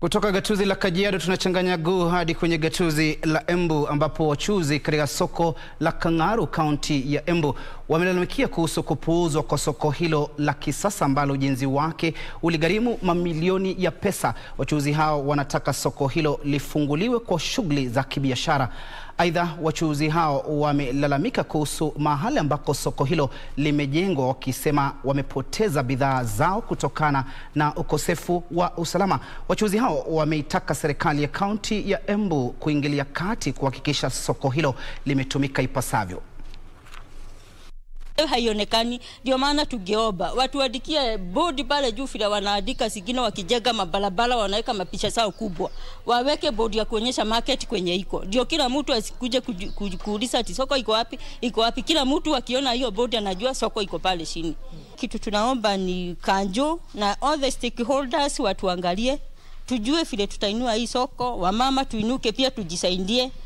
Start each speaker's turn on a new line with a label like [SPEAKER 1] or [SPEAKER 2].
[SPEAKER 1] Kutoka gatuzi la Kajiado tunachanganya guu hadi kwenye gatuzi la Embu ambapo wachuuzi katika soko la Kang'aru kaunti ya Embu wamelalamikia kuhusu kupuuzwa kwa soko hilo la kisasa ambalo ujenzi wake uligharimu mamilioni ya pesa. Wachuuzi hao wanataka soko hilo lifunguliwe kwa shughuli za kibiashara. Aidha, wachuuzi hao wamelalamika kuhusu mahali ambako soko hilo limejengwa, wakisema wamepoteza bidhaa zao kutokana na ukosefu wa usalama. Wachuuzi hao wameitaka serikali ya kaunti ya Embu kuingilia kati kuhakikisha soko hilo limetumika ipasavyo.
[SPEAKER 2] haionekani. Ndio maana tungeomba watuandikie bodi pale juu, vile wanaandika zingine, wakijenga mabarabara wanaweka mapicha zao kubwa, waweke bodi ya kuonyesha market kwenye iko, ndio kila mtu asikuje kuju- kuju- kuuliza ati soko iko wapi, iko wapi. Kila mtu akiona hiyo bodi anajua soko iko pale chini. Kitu tunaomba ni kanjo na all the stakeholders watuangalie, tujue vile tutainua hii soko, wamama tuinuke pia tujisaidie